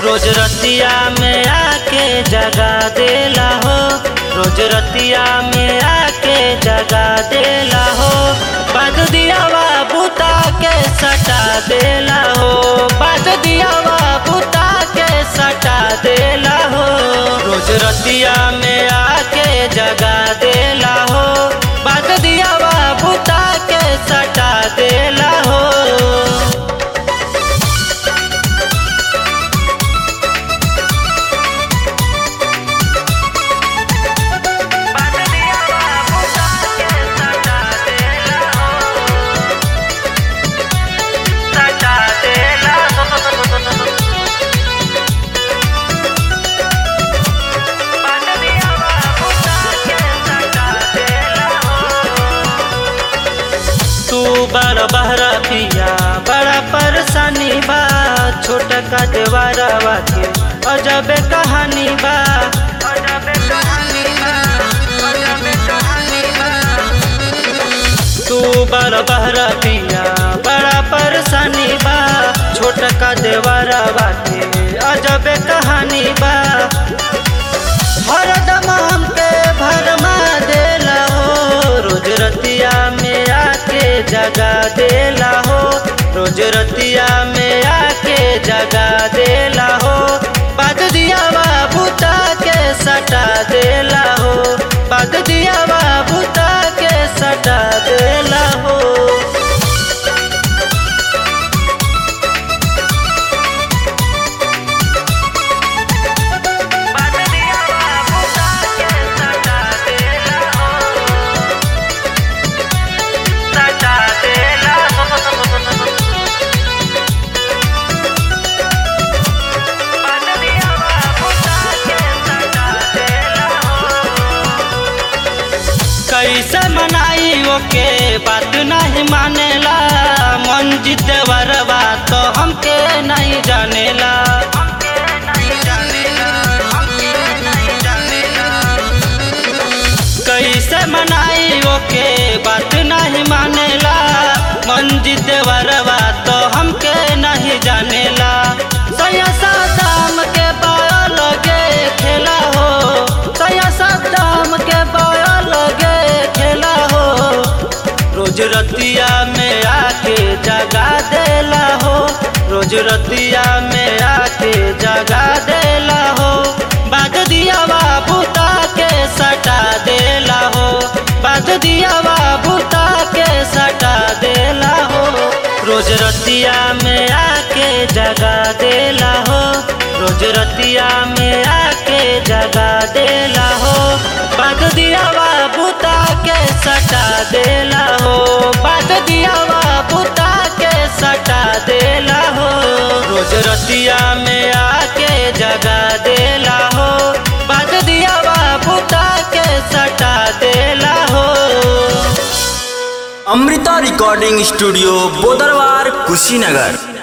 रोज रतिया में आके जगा देला हो रोज रतिया में आके जगा देला हो बाद दियावा बुता के सटा देला हो बाद दियावा बुता के सटा देला हो रोज रतिया में आके जगा देला हो बाद दियावा बुता के सटा देला हो तू बड़ बहरा पिया बड़ा परेशानी बा छोट का देवारा के अजब कहानी बा तू बड़ बहरा पिया बड़ा परेशानी बा छोट का देवारा के अजब कहानी बा हरदम हमके भरमा देला हो रोज रतिया में आके जगा देला हो रोज रतिया में आके जगा देला हो बाद दिया बुता के सटा देला हो बाद दिया बुता के सटा देला हो कैसे मनाई ओके बात नहीं मानेला मन जिद वरवा तो हमके नहीं जानेला कैसे मनाई ओके बात नहीं मानेला मन जिद वरवा तो हमके नहीं जानेला सया दाम के बाया लगे खेला हो सया दाम के बाया लगे खेला हो रोज रतिया में आके जगा देला हो रोज रतिया में आके जगा देला हो बाद दिया बुता के सटा देला हो बाद दिया बुता के सटा देला हो रोज रतिया में आके जगा देला हो रोज रतिया में आके जगा देला हो बाद दिया बुता के सटा देला हो बाद दिया बुता के सटा देला हो रोज रतिया में आके जगा देला हो बाद दिया बुता के सटा देला हो अमृता रिकॉर्डिंग स्टूडियो बोदरवार कुशीनगर